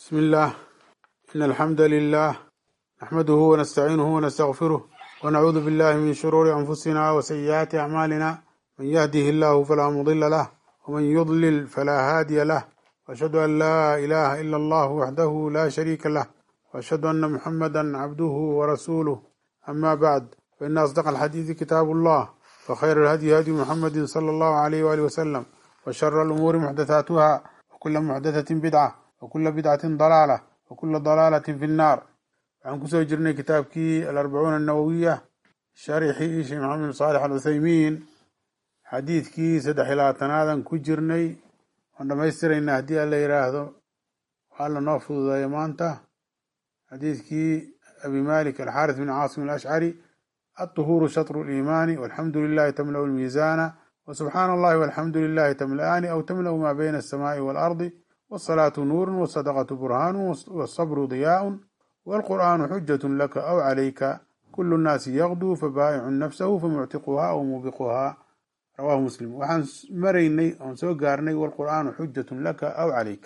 بسم الله إن الحمد لله نحمده ونستعينه ونستغفره ونعوذ بالله من شرور أنفسنا وسيئات أعمالنا من يهده الله فلا مضل له ومن يضلل فلا هادي له وأشهد أن لا إله إلا الله وحده لا شريك له وأشهد أن محمدا عبده ورسوله أما بعد فإن أصدق الحديث كتاب الله وخير الهدي هدي محمد صلى الله عليه وآله وسلم وشر الأمور محدثاتها وكل محدثة بدعة وكل بدعة ضلالة وكل ضلالة في النار waxaan kusoo jirnay kitaabkii alarbacuuna annawowiya sharixii sheekh maxamed bin saalix alcuthaymiin xadiidkii saddex iyo labaatanaadan ku jirnay waan dhamaystiraynaa haddii alla yidhaahdo waxaa la noo fududeeya maanta xadiidkii abi malik alxaaris bin caasim alashcari alطuhuuru shatru liimaani walxamdu lilahi tamlau lmiisaana wasubxaana allahi walxamdu lilahi tamla'aani aw tamla'u maa bayna alsamaai waalardi wasalaatu nuurun wasadaqatu burhaanu wasabru diyaaun والقرآن حجة لك أو عليك كل الناس يغدو فبائع نفسه فمعتقها أو موبقها رواه مسلم وحان مريني أو سو قارني والقرآن حجة لك أو عليك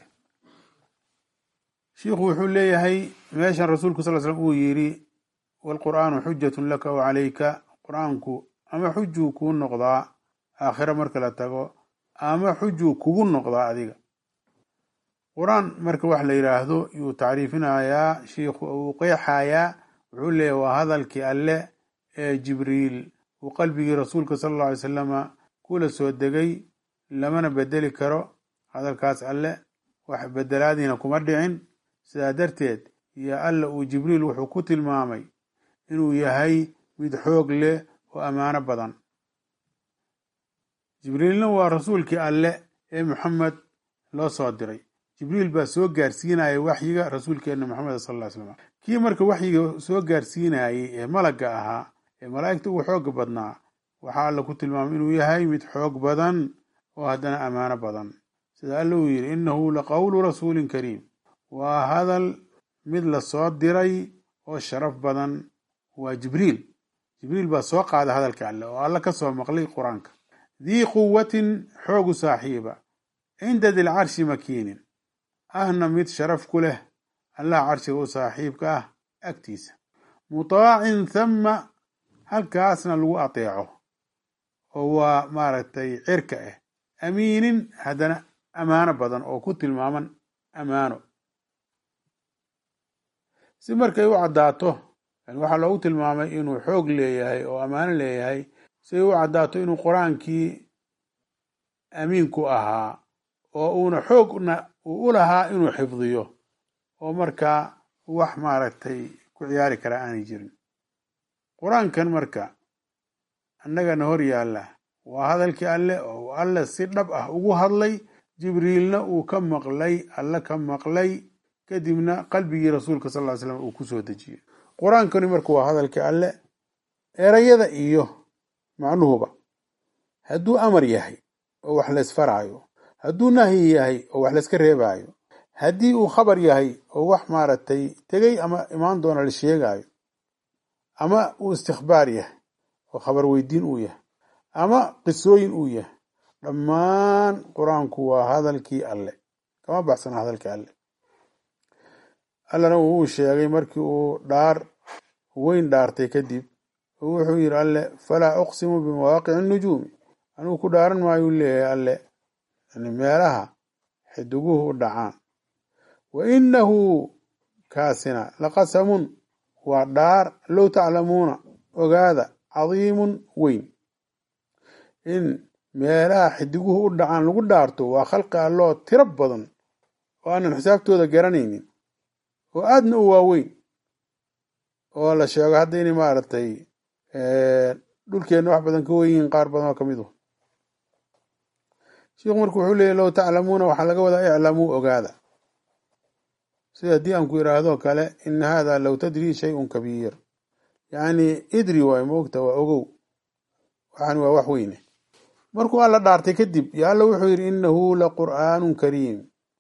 شيخ وحول ليهي ماشا رسولك صلى الله عليه وسلم يري والقرآن حجة لك أو عليك قرآنك أما حجو كون نقضاء آخر مركلة تقو أما حجو كون نقضاء أذيك qur-aan marka wax la yidhaahdo yuu tacriifinayaa shiikhu uu qeexayaa wuxuu leeyahy waa hadalkii alle ee jibriil uu qalbigii rasuulka sala allau alay salama kula soo degay lamana bedeli karo hadalkaas alle wax bedelaadiina kuma dhicin sidaa darteed iyo alla uu jibriil wuxuu ku tilmaamay inuu yahay mid xoog leh oo ammaano badan jibriilna waa rasuulkii alle ee maxamed loo soo diray jibriil baa soo gaarsiinaya waxyiga rasuulkeena maxamed sal ll ly slam kii marka waxyiga soo gaarsiinayey ee malagga ahaa ee malaa'igta ugu xooga badnaa waxaa alla ku tilmaamay inuu yahay mid xoog badan oo haddana ammaano badan sida alla uu yidhi innahu laqowlu rasuulin kariim waa hadal mid la soo diray oo sharaf badan waa jibriil jibriil baa soo qaada hadalka alle oo alla ka soo maqlay qur-aanka dii quwatin xoogu saaxiiba cinda dilcarshi makiinin ahna mid sharaf ku leh allah carshiga u saaxiibka ah agtiisa mutaacin thama halkaasna lagu ateeco oo waa maaragtay cirka ah amiinin haddana ammaano badan oo ku tilmaaman ammaano si markay u caddaato waxaa loogu tilmaamay inuu xoog leeyahay oo ammaano leeyahay si ay u caddaato inuu qur-aankii amiinku ahaa oo uuna xoogna uu u lahaa inuu xifdiyo oo markaa wax maaragtay ku ciyaari kara aanay jirin qur-aankan marka annagana hor yaalla waa hadalkii alle oo alle si dhab ah ugu hadlay jibriilna uu ka maqlay alle ka maqlay kadibna qalbigii rasuulka sal ly slam uu ku soo dejiyey qur-aankani marka waa hadalkii alle erayada iyo macnuhuba hadduu amar yahay oo wax laysfaraayo hadduu nahyi yahay oo wax layska reebaayo haddii uu khabar yahay oo wax maaragtay tegey ama imaan doona la sheegaayo ama uu istikbaar yahay oo khabar weydiin uu yahay ama qisooyin uu yahay dhammaan qur-aanku waa hadalkii alle kama baxsana hadalkii alle allana wuu sheegay markii uu dhaar weyn dhaartay kadib oo wuxuu yidhi alle falaa uqsimu bimawaaqici nujuumi anigu ku dhaaran maayuu leeyahay alle yani meelaha xidiguhu u dhacaan wa innahu kaasina laqasamun waa dhaar low taclamuuna ogaada cadiimun weyn in meelaha xidiguhu u dhacaan lagu dhaarto waa khalqi alloo tiro badan oo aanan xisaabtooda garanaynin oo aadna u waaweyn oo la sheego hadda inay maaragtay dhulkeenna wax badan ka weyn yihiin qaar badan oo ka mid u sheikhu marka wuxuu leeyay low taclamuuna waxaa laga wadaa iclamuu ogaada sida haddii aan ku idhaahdo kale ina hada low tadrii shayun kabiir yacni idri waay moogta waa ogow waxaan waa wax weyne markuu alla dhaartay kadib yo alla wuxuu yidhi inahu laqur'aanun kariim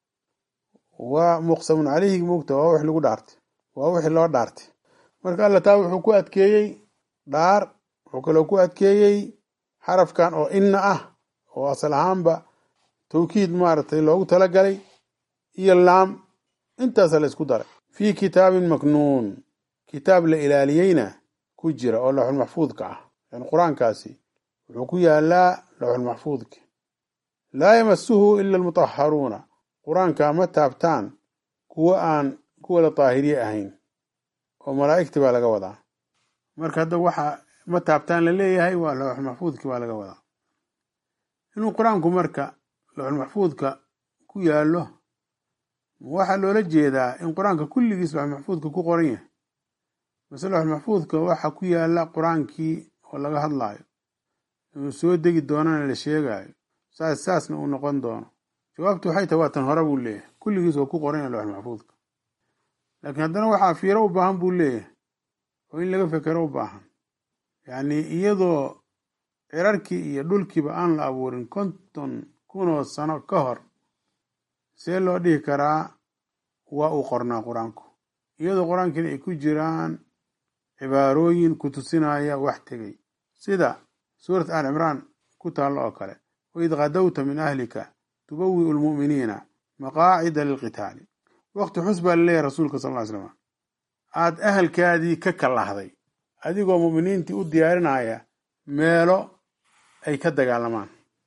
waa muqsamun caleyhi moogta waa wix lagu dhaartay waa wixii loo dhaartay marka alla taa wuxuu ku adkeeyey dhaar wuxuu kaloo ku adkeeyey xarafkan oo inna ah oo asal ahaanba tawkiid maaragtay loogu talagalay iyo laam intaasa la isku daray fii kitaabin maknuun kitaab la ilaaliyeyna ku jira oo lawxulmaxfuudka ah yani qur-aankaasi wuxuu ku yaalaa lawxulmaxfuudka laa yamasuhu ila almutaharuuna qur-aanka ma taabtaan kuwa aan kuwa la daahiriye ahayn oo malaa'igti baa laga wadaa marka hadda waxa ma taabtaan la leeyahay waa lawxulmaxfuudki baa laga wadaa inuu qur-aanku marka lawxulmaxfuudka ku yaallo waxaa loola jeedaa in qur-aanka kulligiis lawxulmaxfuudka ku qoran yahay mase lawxulmaxfuudka waxa ku yaala qur-aankii oo laga hadlaayo inuu soo degi doonana la sheegaayo saas saasna uu noqon doono jawaabtu waxay tahay waa tan hore buu leeyahay kulligiis waa ku qoran yahay lawxulmaxfuudka laakiin haddana waxaa fiiro u baahan buu leeyahay oo in laga fekero u baahan yacni iyadoo cirarkii iyo dhulkiiba aan la abuurin konton kunoo sano ka hor see loo dhihi karaa waa uu qornaa qur-aanku iyadoo qur-aankiina ay ku jiraan cibaarooyin ku tusinaya wax tegay sida suurat al cimraan ku taallo oo kale waid kadowta min ahlika tubawi'u lmu'miniina maqaacida lilqitaali waqti xus baa laleeyahay rasuulka sal ly slam aad ahalkaadii ka kalahday adigoo mu'miniintii u diyaarinaya meelo ay ka dagaalamaan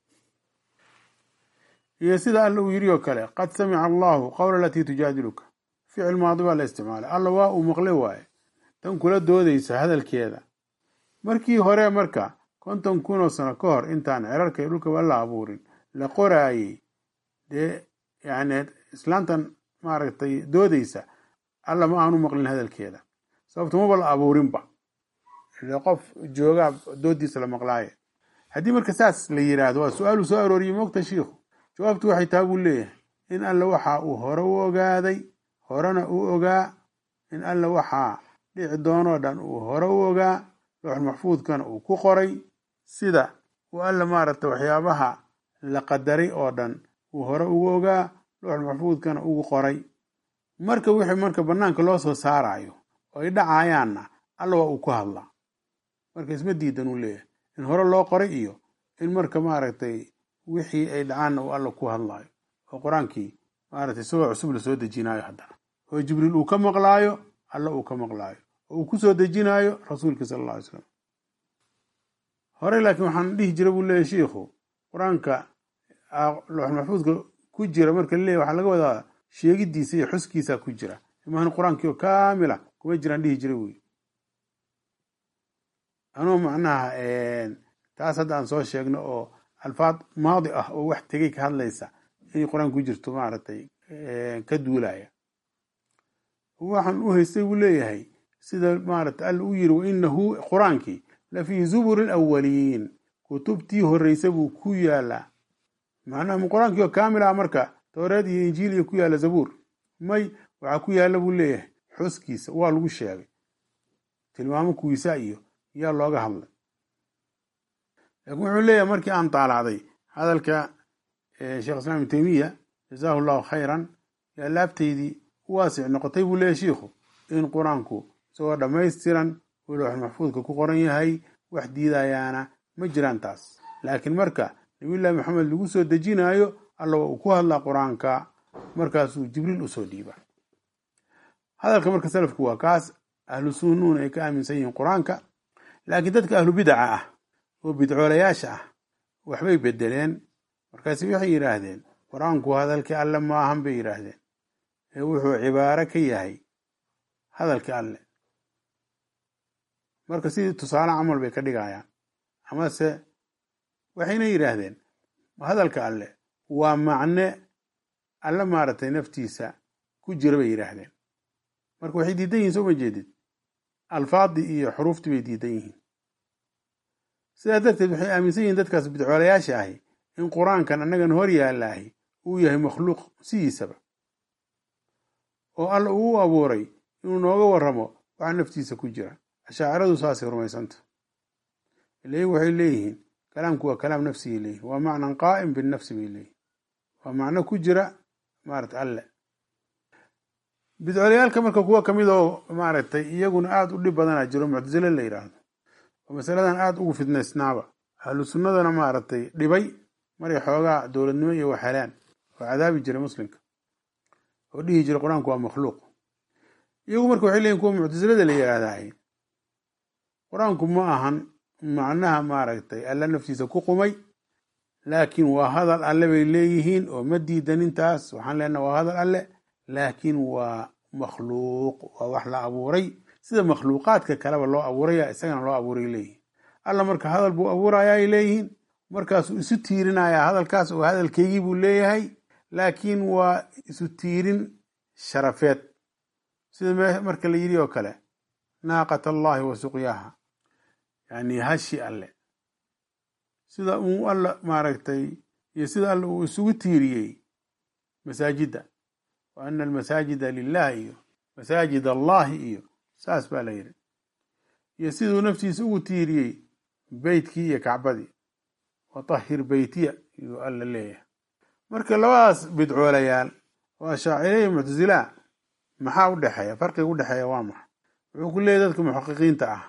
iyo sida alla uu yidhi oo kale qad samica allahu qowla alatii tujaadiluka ficil maadi baa la isticmaalay alla waa uu maqle waaye tan kula doodaysa hadalkeeda markii hore marka konton kunoo sano ka hor intaan cirarka iyo dhulkaba la abuurin la qoraayey dee yani islaantan maaragtay doodaysa alla ma aanu maqlin hadalkeeda sababto maba la abuurinba ile qof joogaa doodiisa la maqlaaye haddii marka saas la yidhaahdo waa su-aaluu soo arooriyey moogta shiikhu jawaabtu waxay taa buu leeyahay in alla waxa uu hore u ogaaday horena uu ogaa in alla waxaa dhici doonoo dhan uu hore u ogaa looxulmaxfuudkana uu ku qoray sida uu alla maaragtay waxyaabaha la qadaray oo dhan uu hore ugu ogaa looxulmaxfuudkana ugu qoray marka wixii marka banaanka loo soo saarayo oo ay dhacayaanna alla waa uu ku hadlaa marka isma diidan uu leeyahay in hore loo qoray iyo in marka maaragtay wixii ay dhacaanna uu alla ku hadlaayo oo qur-aankii maaragtay isagoo cusub la soo dejinaayo haddana oo jibriil uu ka maqlaayo alla uu ka maqlaayo oo uu ku soo dejinaayo rasuulkii sala alla alay slam hore laakiin waxaan dhihi jira buu leeyahy shiikhu qur-aanka looxulmaxfuudka ku jira marka laleeyahy waxaa laga wadaa sheegidiisa iyo xuskiisa ku jira imahan qur-aankii oo kaamila kuma jiraan dhihi jira buyi anuu macnaha taas hadda aan soo sheegno oo alfaad maadi ah oo wax tegay ka hadlaysa inay qur-aan ku jirto maaragtay ka duulaya waxaan u haystay buu leeyahay sida maaragtay alla u yiri wainahu qur-aankii la fii zuburi alawaliin kutubtii horreysa buu ku yaalaa macnaha qur-aankii oo kaamil ah marka towreed iyo injiil iyo ku yaala zabuur may waxaa ku yaala buu leeyahay xuskiisa waa lagu sheegay tilmaamo kuwiisa iyo yaa looga hadlay laakiin wuxuu leeyahay markii aan taalacday hadalka sheekh islaam ibn teymiya jazaahu llahu khayran yaa laabtaydii u waasic noqotay buu leeyahy shiikhu in qur-aanku isagoo dhammaystiran uu looxul maxfuudka ku qoran yahay wax diidayaana ma jiraan taas laakiin marka nabiyullahi maxamed lagu soo dejinaayo alla waa uu ku hadlaa qur-aanka markaasuu jibriil usoo dhiiba hadalka marka salafku waa kaas ahlu sunnuuna ay ka aaminsan yihiin qur-aanka laakiin dadka ahlu bidaca ah oo bidcoolayaasha ah waxbay bedeleen markaasi waxay yidhaahdeen qur-aanku hadalkii alle maahan bay yidhaahdeen ee wuxuu cibaaro ka yahay hadalkii alle marka sidii tusaale camal bay ka dhigayaan amase waxayna yidhaahdeen hadalka alle waa macne alle maaragtay naftiisa ku jira bay yidhaahdeen marka waxay diidan yihin soo ma jeedid alfaadii iyo xuruuftii bay diidan yihiin sidaa darteed waxay aaminsan yihiin dadkaas bidcoolayaasha ahi in qur-aankan annagan hor yaallaahi uu yahay makhluuq sidiisaba oo alla uu u abuuray inuu nooga warramo waxa naftiisa ku jira ashaaciradu saasay rumaysanta ila iyagu waxay leeyihiin kalaamku waa kalaam nafsigay leeyihin waa macnan qaa'im binnafsi bay leeyihin waa macno ku jira maarata alle bidcolayaalka marka kuwa kamid oo maaragtay iyaguna aada u dhib badanaa jiro muctasile la yidhaahdo oo masaladan aada ugu fidnaysnaaba ahlu sunnadana maaragtay dhibay maray xoogaa dowladnimo iyo waxhelaan oo cadaabi jiray muslimka oo dhihi jira qur-aanku waa makhluuq iyagu marka waxay leeyihin kuwa muctasilada la yidhaahdahay qur-aanku ma ahan macnaha maaragtay alla naftiisa ku qumay laakiin waa hadal alle bay leeyihiin oo ma diidan intaas waxaan leenaha waa hadal alle laakiin waa makhluuq waa wax la abuuray sida makhluuqaadka kaleba loo abuuraya isagana loo abuuray leeyihin alla marka hadal buu abuuraya ay leeyihiin markaasuu isu tiirinayaa hadalkaas oo hadalkeygii buu leeyahay laakiin waa isu tiirin sharafeed sida marka la yidhi oo kale naaqat allahi wa suqyaaha yani hashi alle sida uu alla maaragtay iyo sida alle uu isugu tiiriyey masaajidda wa ana almasaajida lilah iyo masaajid allahi iyo saas baa la yidhi iyo siduu naftiisa ugu tiiriyey beytkii iyo kacbadii watahhir beytiya iyuu alla leeyahay marka labadaas bidcoolayaal oo ashaacire iyo muctasilaa maxaa u dhexeeya farqiga u dhexeeya waa maxa wuxuu ku leeyahy dadka muxaqiqiinta ah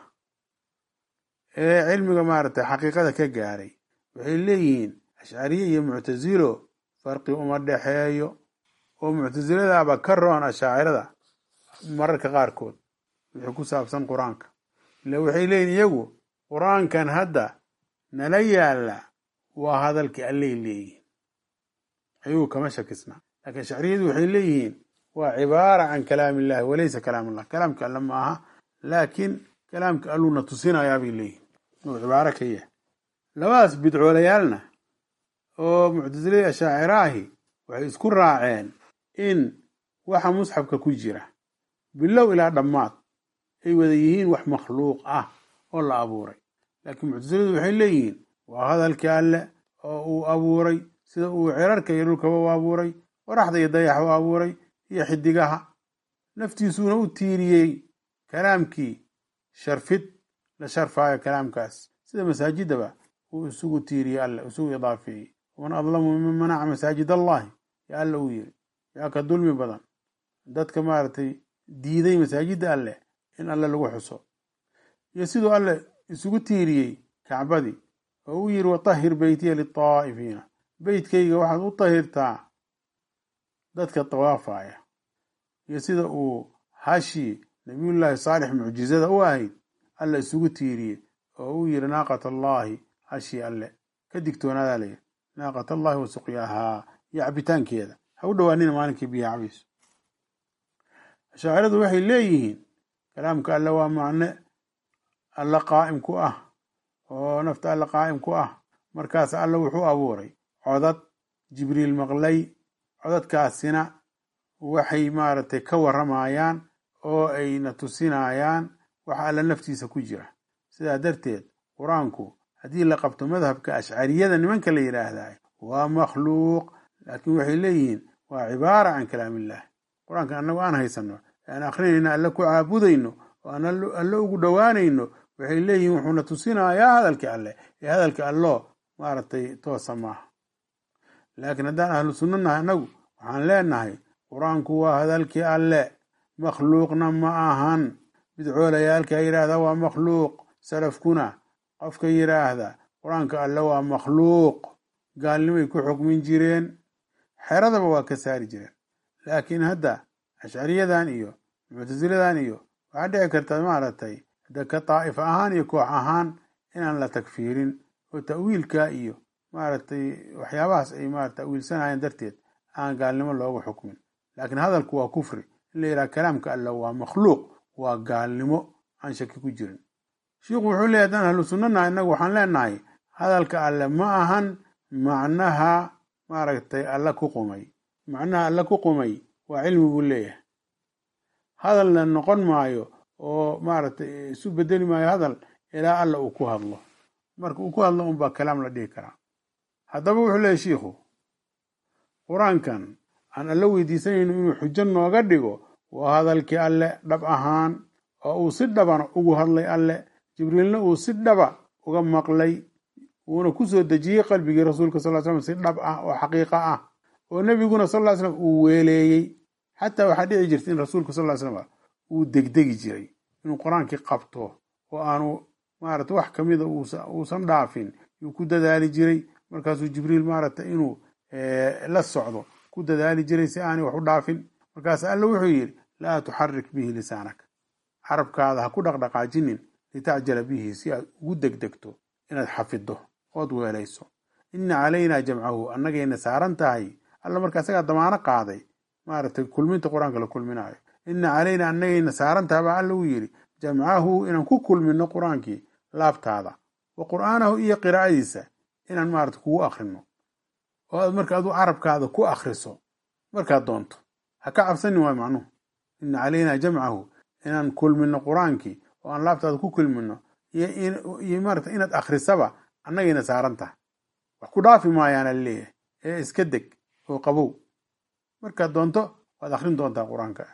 ee cilmiga maaragtay xaqiiqada ka gaaray waxay leeyihiin ashcariye iyo muctasilo farqi uma dhexeeyo oo muctasiladaaba ka roon ashaacirada mararka qaarkood wixii ku saabsan qur-aanka ila waxay leeyihin iyagu qur-aankan hadda nala yaalla waa hadalkii allay leeyihiin ayuu kama shakisna laakiin ashcariyadu waxay leeyihiin waa cibaara can kalaam illahi walaysa kalaam allah kalaamka alle ma aha laakiin kalaamka alluuna tusinayaa bay leeyihin uu cibaaro ka yahay labadaas bidcoolayaalna oo muctasilada ashaacira ahi waxay isku raaceen in waxa musxafka ku jira bilow ilaa dhammaad ay wada yihiin wax makhluuq ah oo la abuuray laakiin muctasiladu waxay leeyihiin waa hadalkii alle oo uu abuuray sida uu cirarka iyo dhulkaba u abuuray qoraxda iyo dayax u abuuray iyo xidigaha naftiisuuna u tiiriyey kalaamkii sharfid la sharfaayo kalaamkaas sida masaajidaba uu isugu tiiriyey alle isugu idaafeeyey waman adlamu miman manaca masaajid allahi yaa alle uu yiri yaa ka dulmi badan dadka maaragtay diiday masaajidda alleh in alle lagu xuso iyo siduu alle isugu tiiriyey kacbadii oo uu yiri watahhir beytiya litaa'ifiina beytkayga waxaad u tahirtaa dadka tawaafaya iyo sida uu hashii nabiyullaahi saalix mucjizada u ahayd alle isugu tiiriyey oo uu yiri naaqat allaahi hashii alle ka digtoonaadaa layidhi naaqat allahi wa suqyaahaa iyo cabitaankeeda ha u dhowaanina maalinkii biyo cabayso ashaaciradu waxay leeyihiin kalaamka alle waa macne alle qaa'im ku ah oo nafta alle qaa'im ku ah markaas alle wuxuu abuuray codad jibriil maqlay codadkaasina waxay maaragtay ka warramayaan oo ayna tusinayaan waxa alle naftiisa ku jira sidaa darteed qur-aanku haddii la qabto madhabka ashcariyada nimanka la yidhaahdaa waa makhluuq laakiin waxay leeyihiin waa cibaara can kalaam illahi qur-aanka annagu aan haysano aan akrinayno alle ku caabudayno oo aan alle ugu dhowaanayno waxay leeyihiin wuxuuna tusinayaa hadalkii alleh ee hadalka alloo maaragtay toosa maaha laakiin haddaan ahlu sunno nahay annagu waxaan leenahay qur-aanku waa hadalkii alle makhluuqna ma ahan bidcoolayaalka yidhaahda waa makhluuq salafkuna qofka yidhaahda qur-aanka alle waa makhluuq gaalnimay ku xukmin jireen xeradaba waa ka saari jireen laakiin hadda ashcariyadan iyo muctasiladan iyo waxaa dhici karta maaragtay hadda ka daa'if ahaan iyo koox ahaan inaan la tagfiirin oo ta'wiilka iyo maaragtay waxyaabahaas ay maarata ta'wiilsanayeen darteed aan gaalnimo loogu xukmin laakiin hadalku waa kufri in la yidhaha kalaamka alle waa makhluuq waa gaalnimo aan shaki ku jirin shiikhu wuxuu leeyahy haddaan ahlu sunnanaha innagu waxaan leenahay hadalka alle ma ahan macnaha maaragtay alle ku qumay macnaha alle ku qumay waa cilmi buu leeyahay hadalna noqon maayo oo maaragtay isu bedeli maayo hadal ilaa alla uu ku hadlo marka uu ku hadlo unbaa kalaam la dhihi karaa haddaba wuxuu leeyahy shiikhu qur-aankan aan alle weydiisanayno inuu xujo nooga dhigo waa hadalkii alle dhab ahaan oo uu si dhabana ugu hadlay alle jibriilna uu si dhaba uga maqlay uuna ku soo dejiyey qalbigii rasuulka sal slam si dhab ah oo xaqiiqa ah oo nebiguna sal ly slam uu weeleeyey xataa waxaa dhici jirta in rasuulka sal ly slam uu degdegi jiray inuu qur-aankii qabto oo aanu maarata wax kamida uusan dhaafin yuu ku dadaali jiray markaasuu jibriil maarata inuu la socdo ku dadaali jiray si aanay wax u dhaafin markaas alla wuxuu yidhi laa tuxarik bihi lisaanaka carabkaada ha ku dhaqdhaqaajinin litacjala bihi si aad ugu degdegto inaad xafiddo ood weelayso ina calaynaa jamcahu annagayna saaran tahay alla marka isagaa damaano qaaday maaragtay kulminta qur-aanka la kulminaayo ina calaynaa annagayna saaran tahay baa alla uu yidhi jamcahu inaan ku kulmino qur-aankii laabtaada wa qur'aanahu iyo qiraa'adiisa inaan maarata kugu akrino oo aad marka adu carabkaada ku akriso markaad doonto ha ka cabsanin waay macnuhu ina calaynaa jamcahu inaan kulmino qur-aankii oo aan laabtaada ku kulmino iyo maarata inaad akrisaba annagayna saaran tahay wax ku dhaafi maayaana leeyahay ee iska deg oo qabow markaad doonto waad akrin doontaa qur-aanka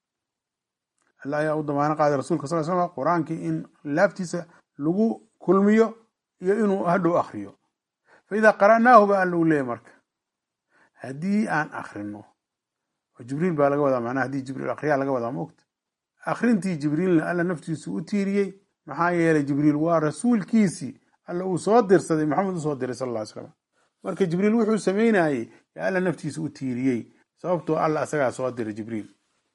alla ayaa u damaano qaaday rasuulka sal slam qur-aankii in laabtiisa lagu kulmiyo iyo inuu hadhow akriyo fa idaa qara'naahu ba alla u leeyahy marka haddii aan akrino oo jibriil baa laga wadaa macnaha haddii jibriil akriyaa laga wadaa moogta akrintii jibriilna alla naftiisu u tiiriyey maxaa yeelay jibriil waa rasuulkiisii alla uu soo dirsaday maxamed usoo diray sal ll slam marka jibriil wuxuu samaynayey yaa alla naftiisa u tiiriyey sababtoo alla asagaa soo diray jibriil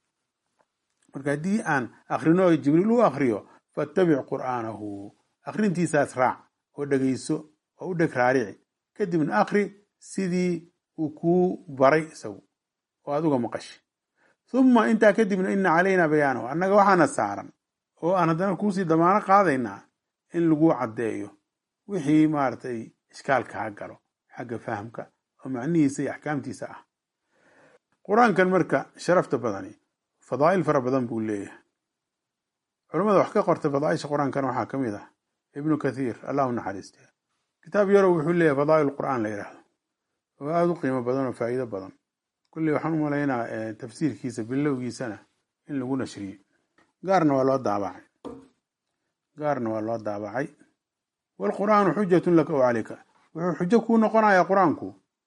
marka haddii aan akrino jibriil u akriyo fattabic qur'aanahu akrintiisaas raac oo dhegayso oo u dheg raarici kadibna akri sidii uu kuu baray isagu oo aad uga maqashi humma intaa kadibna ina calaynaa bayaanahu annaga waxaana saaran oo aan haddana kuusii damaano qaadaynaa in lagu caddeeyo wixii maaragtay ishkaalka ha galo xagga fahamka oo macnihiisa iyo axkaamtiisa ah qur-aankan marka sharafta badani fadaa'il fara badan buu leeyahay culammada wax ka qortay fadaaisha qur-aankan waxaa ka mid ah ibnu kathiir allahu naxariiste kitaab yarow wuxuu leeyahay fadaa'il qur'aan la yidhaahdo oo aada u qiimo badan oo faa'iido badan kulley waxaan u malaynaa tafsiirkiisa bilowgiisana in lagu nashriyey gaarna waa loo daabacay gaarna waa loo daabacay waalqur'aanu xujatun laka o calayka wuxuu xujo kuu noqonayaa qur-aanku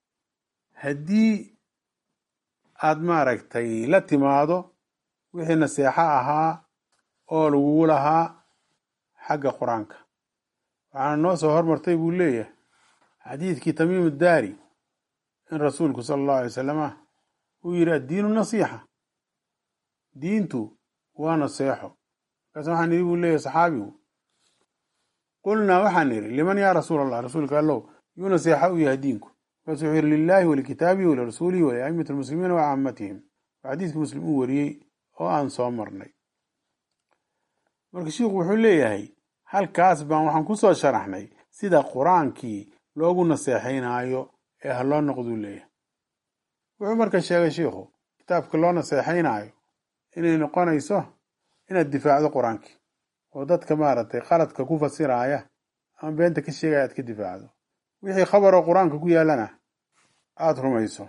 haddii aad maaragtay la timaado wixii naseexo ahaa oo lagugu lahaa xagga qur-aanka waxaana noo soo hormartay buu leeyahay xadiidkii tamiim daari in rasuulku sala allahu alay wasalama uu yidhi addiinu nasiixa diintu waa naseexo markaas waxaan nidhi buu leeyahay saxaabigu qulnaa waxaan nidhi liman yaa rasuul allah rasuulka allow yuu naseexa u yahay diinku markaasu wuxuu yidhi lilaahi walikitaabihi walirasuulihi waliaimati almuslimiina wa caamatihim waa xadiiskii muslim uu wariyey oo aan soo marnay marka shiikhu wuxuu leeyahay halkaas baan waxaan ku soo sharaxnay sida qur-aankii loogu naseexaynaayo ee ha loo noqduu leeyahay wuxuu marka sheegay shiikhu kitaabka loo naseexaynaayo inay noqonayso inaad difaacdo qur-aankii oo dadka maaragtay qaladka ku fasiraaya ama beenta ka sheegaya aad ka difaacdo wixii khabaroo qur-aanka ku yaallana aada rumayso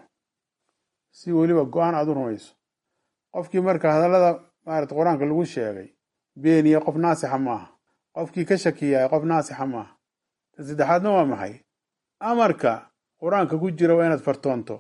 si weliba go-aan aada u rumayso qofkii marka hadallada maarata qur-aanka lagu sheegay beeniye qof naasixa maaha qofkii ka shakiyaay qof naasixa maaha ta saddexaadna waa maxay amarka qur-aanka ku jira waa inaad fartoonto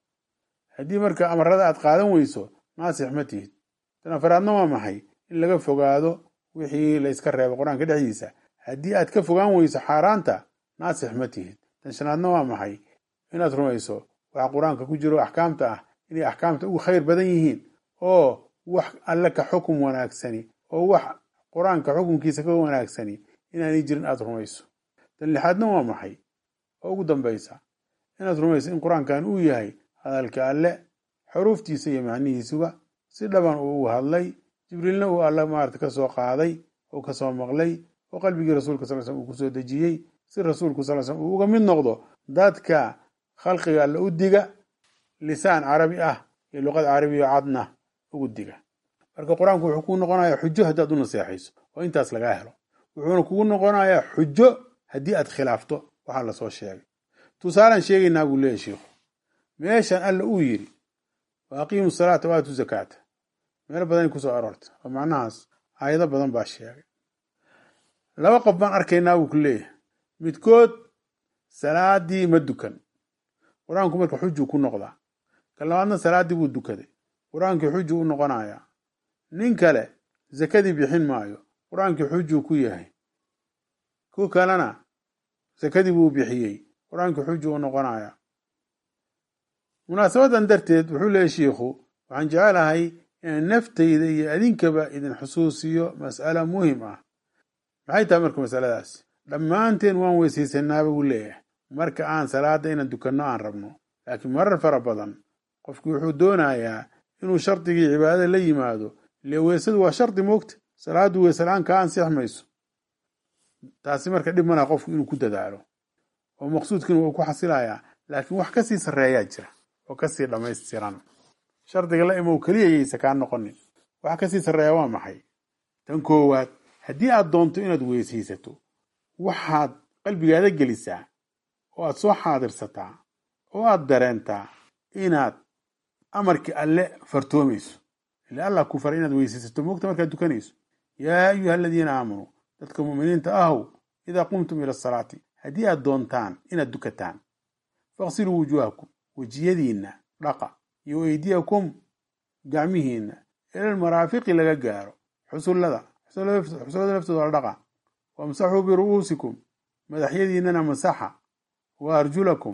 haddii marka amarada aad qaadan weyso naasix ma tihid tan afaraadna waa maxay in laga fogaado wixii la yska reebo qur-aanka dhexdiisa haddii aad ka fogaan weyso xaaraanta naasix ma tihid tan shanaadna waa maxay inaad rumayso waxa qur-aanka ku jiro axkaamta ah inay axkaamta ugu khayr badan yihiin oo wax alle ka xukum wanaagsani oo wax qur-aanka xukunkiisa ka wanaagsani inaanay jirin aada rumayso tan lixaadna waa maxay oo ugu dambaysa inaad rumayso in qur-aankan uu yahay hadalka alle xuruuftiisa iyo macnihiisuba si dhaban uu ugu hadlay jibriilna uu alle maarata ka soo qaaday oo kasoo maqlay oo qalbigii rasuulka sal slm uu kusoo dejiyey si rasuulku sal slm uu uga mid noqdo dadka khalqiga alle u diga lisaan carabi ah iyo luqad carabiya cadna ugu diga marka qur-aanku wuxuu kuu noqonayaa xujo haddaad u naseexayso oo intaas lagaa helo wuxuuna kugu noqonayaa xujo haddii aad khilaafto waxaa lasoo sheegay tusaalaan sheegaynaa buu leeyahy sheikhu meeshan alla uu yidhi wa aqiimu salaata waatu zakaata meelo badanay kusoo aroorta oo macnahaas aayado badan baa sheegay laba qof baan arkaynaa buu ku leeyahay midkood salaadii ma dukan qur-aanku marka xujuu ku noqdaa ka labaadna salaaddii buu dukaday qur-aankii xujuu u noqonayaa nin kale zakadii bixin maayo qur-aankii xujuu ku yahay ku kalena sakadii buu bixiyey qur-aankii xujuu u noqonayaa munaasabadan darteed wuxuu leeyahy shiikhu waxaan jecelahay inaan naftayda iyo adinkaba idin xusuusiyo mas'alo muhim ah maxay tahay marka masaladaasi dhammaanteen waan weysaysanaaba buu leeyahay marka aan salaada inaan dukanno aan rabno laakiin marar fara badan qofku wuxuu doonayaa inuu shardigii cibaadada la yimaado ile weysadu waa shardi moogta salaadu weyselaan kaa ansix mayso taasi marka dhib malaha qofku inuu ku dadaalo oo maqsuudkiina wuu ku xasilayaa laakiin wax kasii sarreeyaa jira oo kasii dhammaystiran shardiga la imow keliya yaysa kaa noqonin wax kasii sarreeya waa maxay tan koowaad haddii aad doonto inaad weysaysato waxaad qalbigaada gelisaa oo aad soo xaadirsataa oo aad dareentaa inaad amarkii alle fartoomayso ila allah ku faray inaad weysaysato moogta markaad dukanayso yaa ayuha aladiina aamanuu dadka mu'miniinta ahow idaa qumtum ila asalaati haddii aad doontaan inaad dukataan faqsiluu wujuuhakum wejiyadiinna dhaqa iyo eydiyakum gacmihiinna ilal maraafiqi laga gaaro xusullada xusullada laftooda la dhaqa wamsaxuu biru'uusikum madaxyadiinnana masaxa wa arjulakum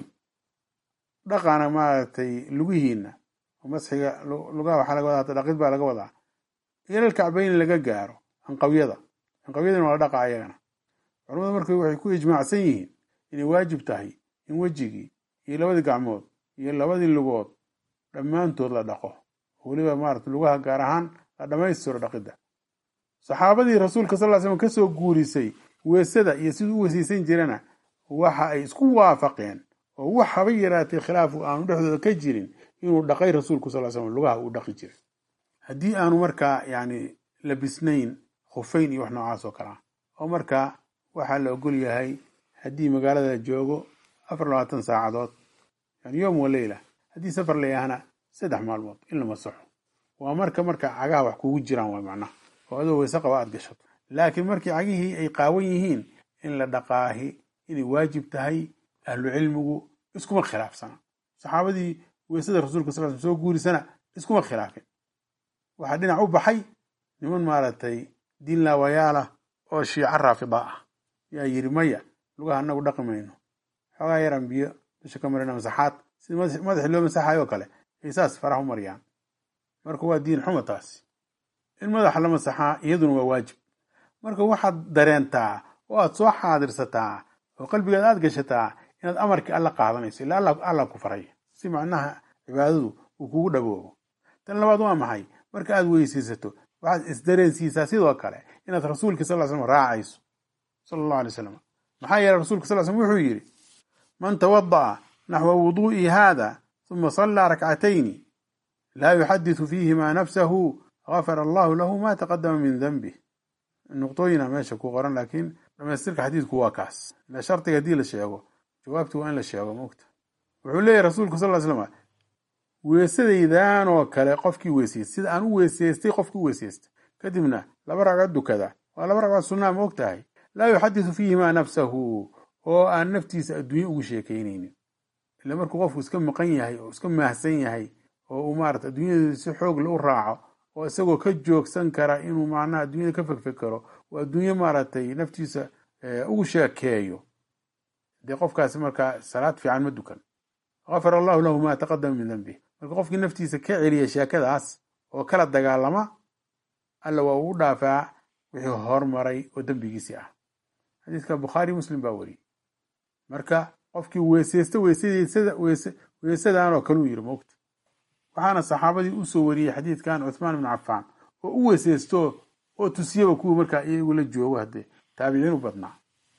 dhaqana maaragtay lugihiinna masxiga lugaha waxaa laga wadaa dhaqid baa laga wadaa ilal kacbayni laga gaaro anqawyada anqawyadana waa la dhaqa ayagana culamadu marka waxay ku ijmaacsan yihiin inay waajib tahay in wejigii iyo labadii gacmood iyo labadii lugood dhammaantood la dhaqo weliba maarata lugaha gaar ahaan la dhammaystiro dhaqidda saxaabadii rasuulka sal ly slam kasoo guurisay weesada iyo siduu u wesaysan jirana waxa ay isku waafaqeen oo wax haba yaraatay khilaafu aanu dhexdooda ka jirin inuu dhaqay rasuulku sal slam lugaha uu dhaqi jiray haddii aanu markaa yani labisnayn khufayn iyo wax noocaas oo kale ah oo markaa waxaa la ogol yahay haddii magaalada joogo afar labaatan saacadood yani yom wa leyla haddii safar layahana saddex maalmood in la masaxo waa marka marka cagaha wax kugu jiraan waay macnaha oo adoo weyse qaba aad gashato laakiin markii cagihii ay qaawan yihiin in la dhaqaahi inay waajib tahay ahlu cilmigu iskuma khilaafsana saxaabadii weysada rasuulka sal sl soo guurisana iskuma khilaafin waxaa dhinac u baxay niman maaragtay diin laawayaalah oo shiico raafida ah yaa yidhi maya lugaha anagu dhaqi mayno xoogaa yaran biyo dusha ka marina masaxaad sida madaxii loo masaxayo oo kale ay saas faraha u mariyaan marka waa diin xuma taasi in madaxa la masaxaa iyaduna waa waajib marka waxaad dareentaa oo aad soo xaadirsataa oo qalbigaad aad gashataa inaad amarkii alla qaadanayso ila alla ku faray si macnaha cibaadadu uu kugu dhaboobo tan labaad waa maxay marka aad weysaysato waxaad isdareensiisaa sidoo kale inaad rasuulka sal slam raacayso sala allahu alay slam maxaa yeeley rasulka sal slm wuxuu yidhi man tawada'a naxwa wuduu'i haada uma sallaa rakcatayni laa yuxadisu fiihimaa nafsahu gafara allahu lahu ma taqadama min denbih nuqtooyina meesha ku qoran laakiin dhamaystirka xadiidku waa kaas ila shardiga haddii la sheego jawaabti waa in la sheego mogta wuxuu leeyahy rasuulku sal slam weesadaydan oo kale qofkii weysaysta sida aan u weysaystay qofkii u weysaysta kadibna laba ragcod dukada waa laba ragcood sunnaa ma og tahay laa yuxadisu fiihimaa nafsahu oo aan naftiisa adduunye ugu sheekaynaynin ila markuu qofku iska maqan yahay oo iska maahsan yahay oo uu maarata adduunyada si xoogle u raaco oo isagoo ka joogsan kara inuu macnaha adduunyada ka fekfekero oo adduunye maaragtay naftiisa ugu sheekeeyo dee qofkaasi markaa salaad fiican ma dukan gafara allahu lahu ma taqadama min denbih marka qofkii naftiisa ka celiya sheekadaas oo kala dagaalama alla waa ugu dhaafaa wixii hormaray oo dembigiisii ah xadiiska bukhaari muslim baa weriyey marka qofkii weysaysta weysadan oo kale u yiri mogta waxaana saxaabadii usoo wariyey xadiidkan cuthmaan ibnu cafaan oo u weysaysto oo tusiyaba kuwii markaa iyagu la joogo haddee taabiciin u badnaa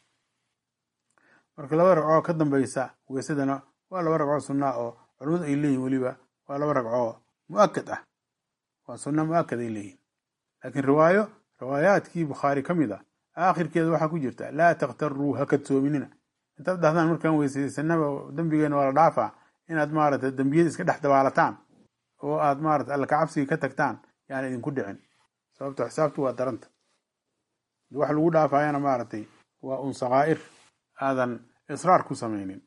marka laba ragcoo ka dambaysa weysadana waa laba ragcoo sunnaa oo culimmadu ay leeyihin weliba waa laba ragcoo mu'akad ah waa sunna mu'akad ay leeyihin laakiin riwaayo riwaayaadkii bukhaari ka mid a aakhirkeeda waxaa ku jirta laa takhtaruu ha kadsoominina intaad dhahdaan markaan weysaysanaba dembigeena waa la dhaafaa inaad maarata dembiyada iska dhex dabaalataan oo aad maarata alla kacabsiga ka tagtaan yaan idinku dhicin sababto xisaabtu waa daranta wax lagu dhaafayana maaragtay waa un sakaa'ir aadan israar ku samaynin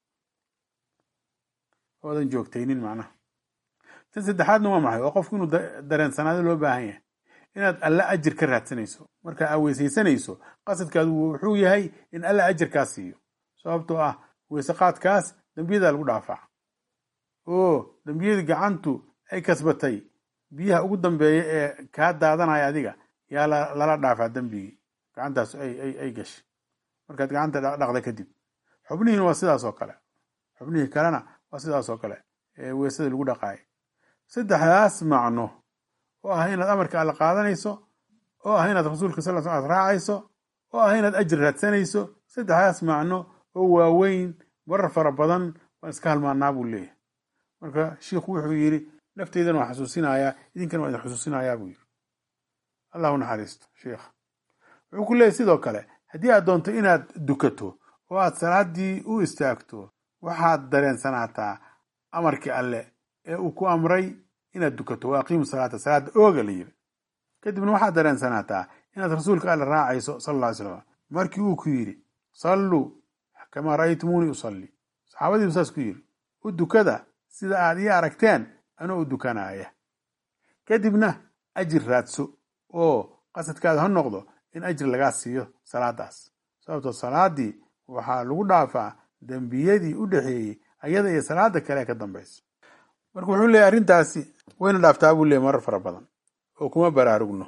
oodan joogtaynin macnaha tan saddexaadna waa maxay waa qofku inuu dareensanaado loo baahan yahay inaad alla ajir ka raadsanayso marka aa weysaysanayso qasadkaadu wuxuu yahay in alla ajirkaas siiyo sababtoo ah weyseqaadkaas dembiyadaa lagu dhaafaa oo dembiyadii gacantu ay kasbatay biyaha ugu dambeeya ee kaa daadanaya adiga yaa lala dhaafaa dembigii gacantaas ay gashay markaad gacanta dhaqda kadib xubnihiina waa sidaas oo kale xubnihii kalena waa sidaas oo kale ee weesada lagu dhaqaayay saddexdaas macno oo ah inaad amarka alla qaadanayso oo ah inaad rasuulka sal sl ad raacayso oo ah inaad ajri raadsanayso saddexdaas macno oo waaweyn marar fara badan waan iska halmaanaa buu leeyahay marka shiikhu wuxuu yidhi nafteydana waan xusuusinayaa idinkana waa idin xusuusinayaa buu yidhi allahu naxariisto sheikha wuxuu ku leeyahy sidoo kale haddii aad doonto inaad dukato oo aad salaaddii u istaagto waxaad dareensanaataa amarkii alle ee uu ku amray inaad dukato waa aqiimu salaata salaada ooga la yiri kadibna waxaad dareensanaataa inaad rasuulka alle raacayso sal alla ly slam markii uu ku yidhi salluu kamaa ra'aytumuunii usalli saxaabadiibu saas ku yidhi u dukada sida aad ii aragteen anoo u dukanaaya kadibna ajir raadso oo qasadkaada ha noqdo in ajri lagaa siiyo salaadaas sababtoo salaadii waxaa lagu dhaafaa dembiyadii u dhexeeyey ayada iyo salaada kale ee ka dambaysa marka wuxuu leeyahy arrintaasi wayna dhaaftaa buu leeyay marar fara badan oo kuma baraarugno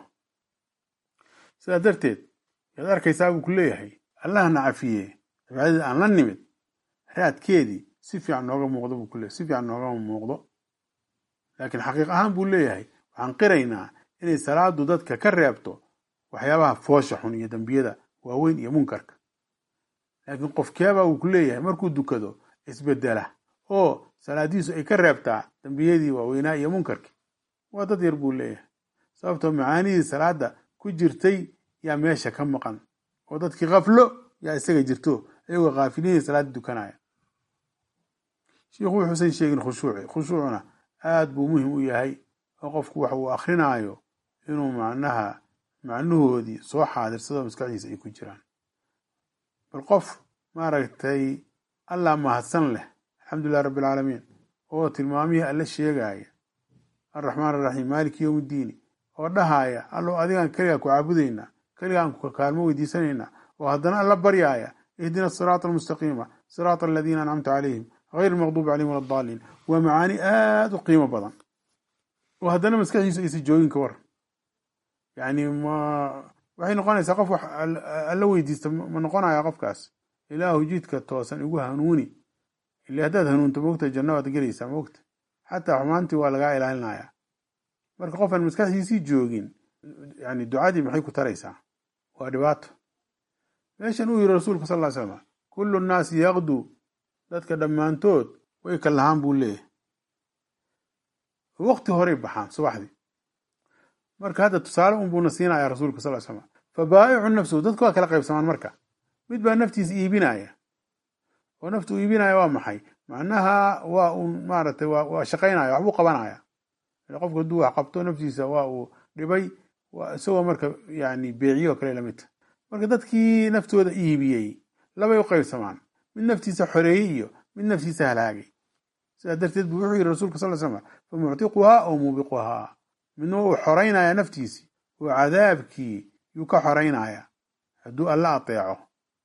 sidaa darteed yaad arkaysaa buu ku leeyahay allahna cafiye dabcadii aan la nimid raadkeedii si fiican nooga muuqdo buu kuleeyahy si fiican noogama muuqdo laakiin xaqiiq ahaan buu leeyahay waxaan qiraynaa inay salaadu dadka ka reebto waxyaabaha foosha xun iyo dembiyada waaweyn iyo munkarka laakiin qofkeebaa uu ku leeyahay markuu dukado isbedela oo salaadiisu ay ka reebtaa dembiyadii waaweynaa iyo munkarkii waa dad yar buu leeyahay sababtoo macaanidii salaada ku jirtay yaa meesha ka maqan oo dadkii kaflo yaa isaga jirto iyagoo kaafiliinay salaada dukanaya shiikhu wuxuusan sheegin khushuuci khushuucuna aad buu muhim u yahay oo qofku wax uu akrinaayo inuu macnaha macnahoodii soo xaadirsado maskaxdiisa ay ku jiraan bal qof maaragtay allah mahadsan leh alxamdulilah rabbi alcaalamiin oo tilmaamihii alle sheegaya alraxmaan araxiim maaliki yowm iddiini oo dhahaaya allow adigaan keligaa ku caabudaynaa keligaan ku kaalmo weydiisanaynaa oo haddana alla baryaaya ihdina asiraata almustaqiima siraata aladiina ancamta calayhim hayr almaqduubi calayhim wala addaaliin waa macaani aada u qiimo badan oo haddana maskaxdiisu aysa joogin ka war yacni ma waxay noqonaysaa qof wax alla weydiista ma noqonaya qofkaas ilaahu jidka toosan igu hanuuni ile haddaad hanuunto moogta janno waad gelaysaa moogta xataa xumaantii waa lagaa ilaalinaya marka qofaan maskaxdiisii joogin yani ducadii maxay ku taraysaa waa dhibaato meeshan uu yiri rasuulku sal ly slam kullu nnaasi yaqduu dadka dhammaantood way ka lahaan buu leeyahay waqti horay baxaan subaxdii marka hadda tusaale un buuna siinaya rasuulka sal slam fa baa'icu nafsuhu dadka waa kala qaybsamaan marka mid baa naftiisa iibinaya oo naftu u iibinaya waa maxay macnaha waa uun maaragtay waa shaqaynaya waxbuu qabanaya qofku hadduu wax qabto naftiisa waa uu dhibay isagoo marka yani beeciyo o kale lamidta marka dadkii naftooda iibiyey labay u qaybsamaan mid naftiisa xoreeyey iyo mid naftiisa halaagay sidaa darteed buu wuxuu yiri rasuulka sal slam fa muctiquhaa oo muubiquhaa midna uu xoraynaya naftiisii oo cadaabkii yuu ka xoraynaya hadduu alla ateeco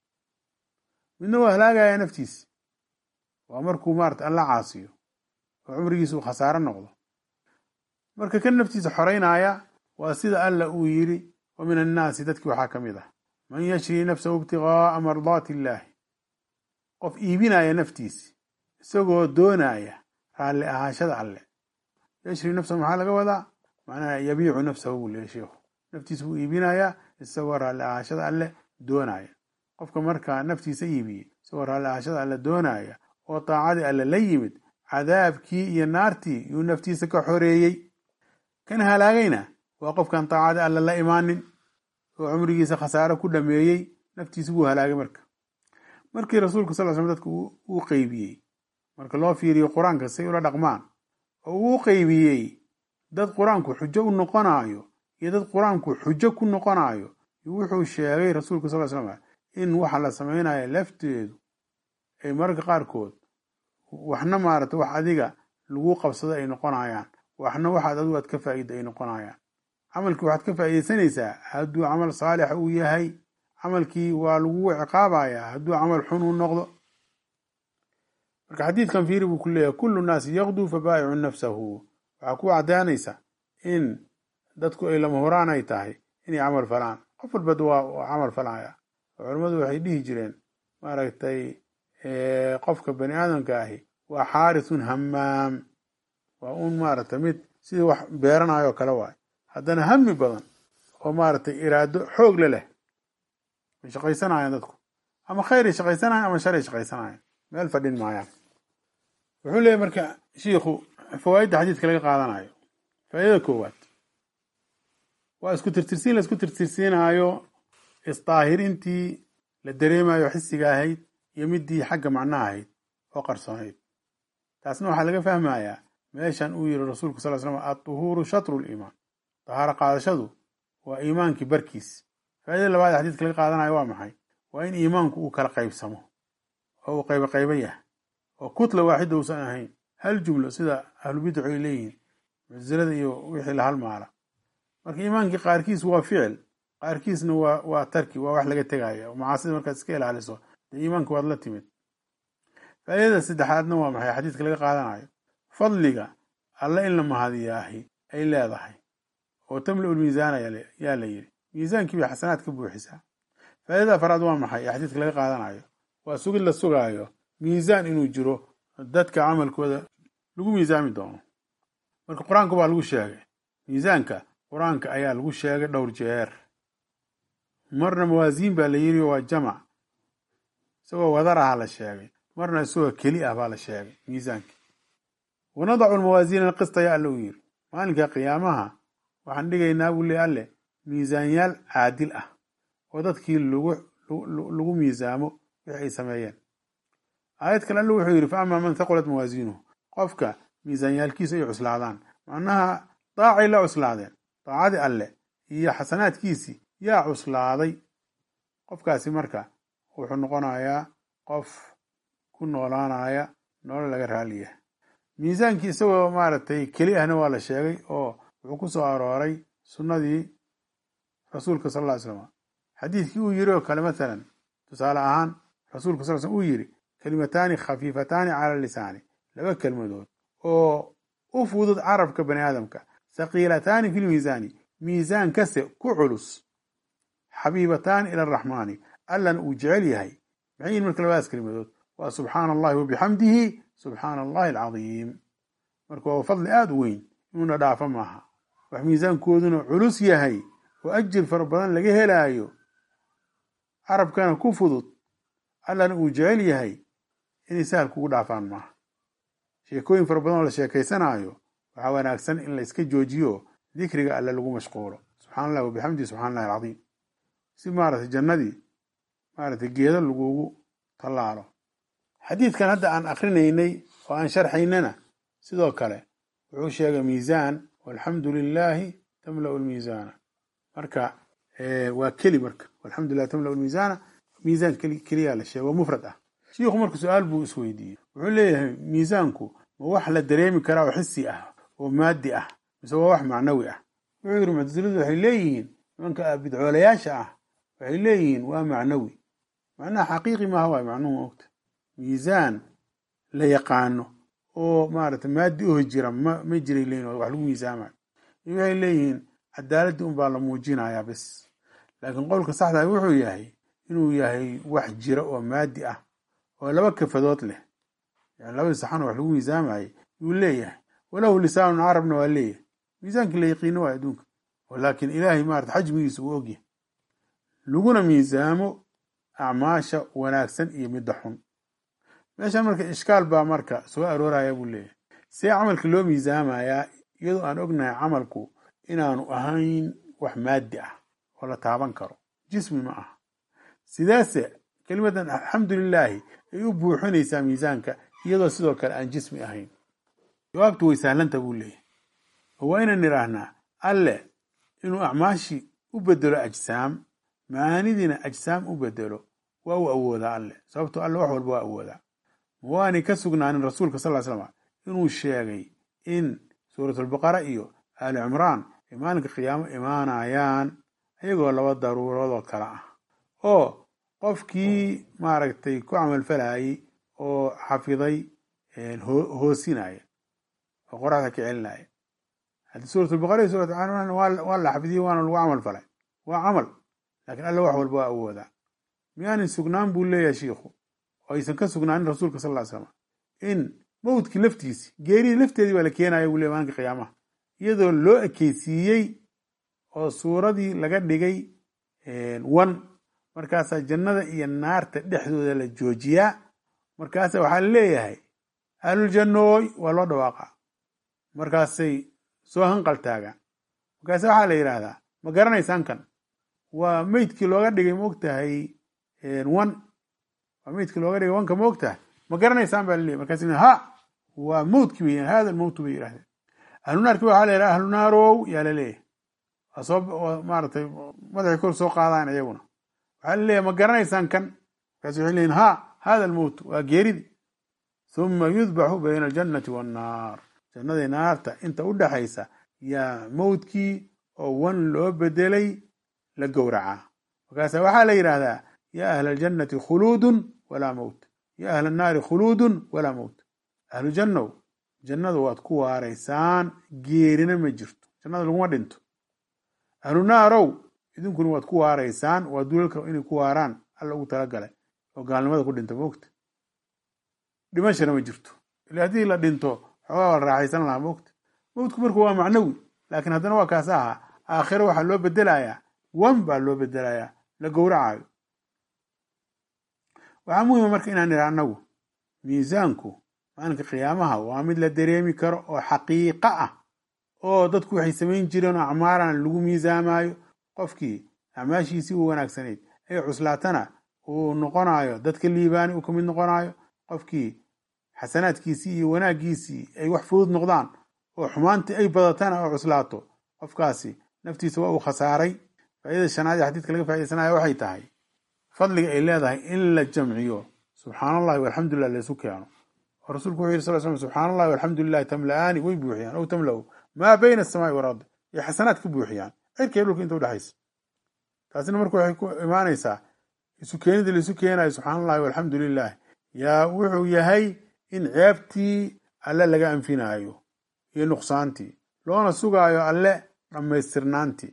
midna waa halaagaya naftiisi waa markuu maarata alla caasiyo oo cumrigiisa uu khasaaro noqdo marka kan naftiisa xoraynaya waa sida alla uu yiri wa min annaasi dadkii waxaa ka mid ah man yashri nafsahu ibtigaaa mardaati illaahi qof iibinaya naftiisi isagoo doonaya raalli ahaanshada alle yashri nafsahu maxaa laga wadaa macnaha yabiicu nafsahu buu leeya sheikhu naftiisa buu iibinayaa isagoo raalli ahaanshada alle doonaya qofka markaa naftiisa iibiyey isagoo raalli ahaanshada alle doonaya oo taacadii alle la yimid cadaabkii iyo naartii yuu naftiisa ka xoreeyey kan halaagayna waa qofkan taacadii alle la imaanin oo cumrigiisa khasaaro ku dhameeyey naftiisa buu halaagay marka markii rasuulku sal slam dadka uu qeybiyey marka loo fiiriyo qur-aanka say ula dhaqmaan oo uu qeybiyey dad qur-aanku xujo u noqonayo iyo dad qur-aanku xujo ku noqonayo wuxuu sheegay rasuulku sal slam in waxa la samaynayo lafteedu ay mararka qaarkood waxna maarata wax adiga lagu qabsado ay noqonayaan waxna waxaad adigu aad ka faa'iida ay noqonayaan camalkii waxaad ka faa'iidaysanaysaa hadduu camal saalix uu yahay camalkii waa lagu ciqaabayaa hadduu camal xun uu noqdo marka xadiidkan fiiri buu ku leeyahay kullu naasi yaqduu fa baa'icu nafsahu waxaa ku caddaanaysa in dadku ay lama horaan ay tahay inay camal falaan qof walbad waa camal falaya oo culammadu waxay dhihi jireen maaragtay qofka bani aadamka ahi waa xaarisun hamaam waa un maaragtay mid sidii wax beeranayo kale waay haddana hami badan oo maaragtay iraado xoog le leh way shaqaysanayaan dadku ama khayray shaqaysanayan ama sharay shaqaysanayan meel fadhin maayaan wuxuu leeyahy marka shiikhu fawaa'idda xadiidka laga qaadanayo faa'iidada koowaad waa isku tirtirsiin la isku tirtirsiinaayo isdaahirintii la dareemayo xisiga ahayd iyo midii xagga macnaha ahayd oo qarsoonayd taasna waxaa laga fahmayaa meeshan uu yiri rasuulku sal slam adduhuuru shatru liimaan dahaaro qaadashadu waa iimaankii barkiis faa'idada labaad ee xadiidka laga qaadanayo waa maxay waa in iimaanku uu kala qaybsamo oo uu qaybo qaybo yahay oo kutla waaxida uusan ahayn hal jumlo sida ahlubidacu ay leeyihiin mucsilada iyo wixii la halmaala marka iimaankii qaarkiis waa ficil qaarkiisna waa waa tarki waa wax laga tegaya macaasida markaad iska ilaaliso dee iimaanka waad la timid faa'iidada saddexaadna waa maxay xadiidka laga qaadanayo fadliga alle in la mahadiyaahi ay leedahay oo tamla-ul miisaana yaa la yidhi miisaankii bay xasanaad ka buuxisaa faa'iidada afaraad waa maxay ee xadiidka laga qaadanayo waa sugid la sugaayo miisaan inuu jiro dadka camalkooda lagu miisaami doono marka qur-aanka baa lagu sheegay miisaanka qur-aanka ayaa lagu sheegay dhowr jeer marna mawaasiin baa la yiri waa jamac isagoo wadar aha la sheegay marna isagoo keli ah baa la sheegay miisaanka wanadacu lmawaasiina alqista ya alle uu yiri maalinka qiyaamaha waxaan dhigaynaa buu le alle miisaanyaal caadil ah oo dadkii lagu lagu miisaamo wixi ay sameeyeen aayad kale alle wuxuu yidhi fa amaa man thaqulat mawaasiinuhu qofka miisaanyaalkiisu ay cuslaadaan macnaha daacay la cuslaadeen daacadii alle iyo xasanaadkiisii yaa cuslaaday qofkaasi marka wuxuu noqonayaa qof ku noolaanaya nolol laga raaliya miisaankii isagoo maaragtay keli ahna waa la sheegay oo wuxuu ku soo arooray sunnadii rasuulka sal ll ly slam xadiidkii uu yiri oo kale mathalan tusaale ahaan rasuulka sal slm uu yiri kalimataani khafiifataani cala lisaani laba kelmadood oo u fudud carabka bani aadamka thaqiilataani fi lmiisaani miisaan kase ku culus xabiibataani ila araxmaani allana uu jecel yahay maxay yihin marka labadaas kelimadood waa subxaana allahi wabixamdihi subxaana allahi alcadiim marka waa fadli aada u weyn inuuna dhaafo maaha wax miisaankooduna culus yahay oo ajir fara badan laga helaayo carabkana ku fudud allana uu jecel yahay inay sahal kugu dhaafaan maaha sheekooyin fara badan oo la sheekaysanaayo waxaa wanaagsan in la iska joojiyo dikriga alle lagu mashquulo subxana allah wabixamdihi subxana allahi alcadiim si maaragtay jannadii maaragtay geedo lagugu tallaalo xadiidkan hadda aan akrinaynay oo aan sharxaynana sidoo kale wuxuu sheegay miisaan walxamdu lilaahi tamla'u lmiisaana marka waa keli marka walxamdu lilah tamla'u lmiisaana miisaan keliyaa la sheegay oo mufrad ah shiikhu marka su-aal buu isweydiiyey wuxuu leeyahay miisaanku ma wax la dareemi karaa oo xisi ah oo maadi ah mise waa wax macnawi ah wuxuu yidhi muctasiladu waxay leeyihiin nimanka bidcoolayaasha ah waxay leeyihiin waa macnawi macnaha xaqiiqi maaha waay macnuhu ogta miisaan la yaqaano oo maaragtay maadi ohi jira ma ma jiray leeyihin wax lagu miisaamayo iyo waxay leeyihiin cadaaladii unbaa la muujinayaa bes laakiin qowlka saxdaa wuxuu yahay inuu yahay wax jira oo maadi ah oo laba kafadood leh yani labadii saxan oo wax lagu miisaamayay yuu leeyahay walahu lisaanun carabna waa leeyahay miisaankii la yaqiino waay adduunka laakiin ilaahay maarata xajmigiisa uu ogyahay laguna miisaamo acmaasha wanaagsan iyo midda xun meeshan marka ishkaal baa marka soo arooraya buu leeyahay see camalka loo miisaamayaa iyadoo aan ognahay camalku inaanu ahayn wax maadi ah oo la taaban karo jismi ma aha sidaase kelimadan alxamdulilaahi ay u buuxinaysaa miisaanka iyadoo sidoo kale aan jismi ahayn jawaabtu way sahlanta buu leeyahay oo waa inaan idhaahnaa alle inuu acmaashii u bedelo ajsaam macaanidiina ajsaam u bedelo waa uu awoodaa alle sababtoo alle wax walba waa awoodaa ma waanay ka sugnaanin rasuulka sal ly slam inuu sheegay in suuratulbaqara iyo aali cimraan ay maalinka qiyaamo imaanayaan iyagoo laba daruuroodoo kale ah oo qofkii maaragtay ku camalfalayay oo xafiday hoosinaya oo qoraxda ka celinaya haddi suurat albaqara iyo suurat cimraan waa la xafidiyey waana lagu camal falay waa camal laakiin alla wax walba waa awoodaa miyaanin sugnaan buu leeyahay shiikhu oo aysan ka sugnaanin rasuulka sal ly slam in mawdkii laftiisi geeridii lafteedii baa la keenaya buu leey maalinka qiyaamaha iyadoo loo ekeysiiyey oo suuradii laga dhigay wan markaasaa jannada iyo naarta dhexdooda la joojiyaa markaasa waxaa la leeyahay ahluljannooy waa loo dhawaaqaa markaasay soo hanqal taagaan markaase waxaa la yidhaahdaa ma garanaysaan kan waa meydkii looga dhigay maogtahay wan waa meydkii looga dhigay wanka maogtahay ma garanaysaan baa laleeyahy markaas ha waa mawdkii bay hada almowtu bay yidhahdeen ahlunaarki waxaa la yidhaha ahlunaarow yaa la leeyahay waa soo maaratay madaxii kor soo qaadaan iyaguna waxaa la leeyahay ma garanaysaan kan markaas waxay leeyihin ha hada almowt waa geeridi huma yudbaxu bayna aljannati wannaar jannadii naarta inta u dhaxaysa yaa mawdkii oo wan loo bedelay la gowracaa markaasa waxaa la yidhaahdaa ya ahla aljannati khuluudun walaa mowt ya ahla annaari khuluudun walaa mowt ahlu jannow jannadu waad ku waaraysaan geerina ma jirto jannada laguma dhinto ahlu naarow idinkuna waad ku waaraysaan waa dulalka inay ku waaraan alla ugu talagalay oo gaalnimada ku dhinta moogta dhimashana ma jirto ila haddii la dhinto xoogaa waa la raaxaysan lahaa moogta mowtku marku waa macnawi laakiin haddana waa kaas ahaa aakhiro waxaa loo bedelayaa wan baa loo bedelayaa la gowracayo waxaa muhima marka inaan idha annagu miisaanku maalinka qiyaamaha waa mid la dareemi karo oo xaqiiqo ah oo dadku waxay samayn jireen oo acmaalan lagu miisaamaayo qofkii acmaashiisii u wanaagsanayd ay cuslaatana uu noqonayo dadka liibaani uu ka mid noqonayo qofkii xasanaadkiisii iyo wanaaggiisii ay wax fudud noqdaan oo xumaantii ay badatana oo cuslaato qofkaasi naftiisa waa uu khasaaray faaidada shanaad ee xadiidka laga faaidaysanaya waxay tahay fadliga ay leedahay in la jamciyo subxaan allahi walxamdulilah laysu keeno oo rasuulku wuxu yiri sal slam subxaan allahi walxamdulilahi tamla'aani way buuxiyaan ow tamla'u maa bayna asamaai walardi iyo xasanaad ka buuxiyaan cirka iyo dhulka inta udhexaysa taasina marka waxay ku imaanaysaa isu keenida laisu keenayo subxaan allahi walxamdu lilah yaa wuxuu yahay in ceebtii alle laga anfinaayo iyo nuqsaantii loona sugaayo alle dhammaystirnaantii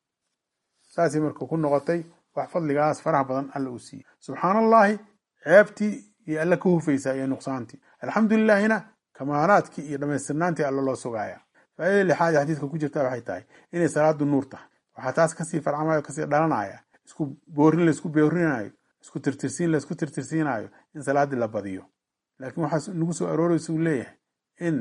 saasay marka ku noqotay wax fadligaas faraha badan alla uu siiyey subxaan allahi ceebtii iyo alle ka hufaysaa iyo nuqsaantii alxamdulilahina kamaalaadkii iyo dhammaystirnaantii alle loo sugaaya faaidada lixaad ee xadiidka ku jirta waxay tahay inay salaadu nuur tahay waxaa taas kasii farcamayo kasii dhalanaya isku boorin laisku boorinayo isku tirtirsiin laisku tirtirsiinayo in salaadii la badiyo laakiin waxaa nagu soo arooraysa uu leeyahay in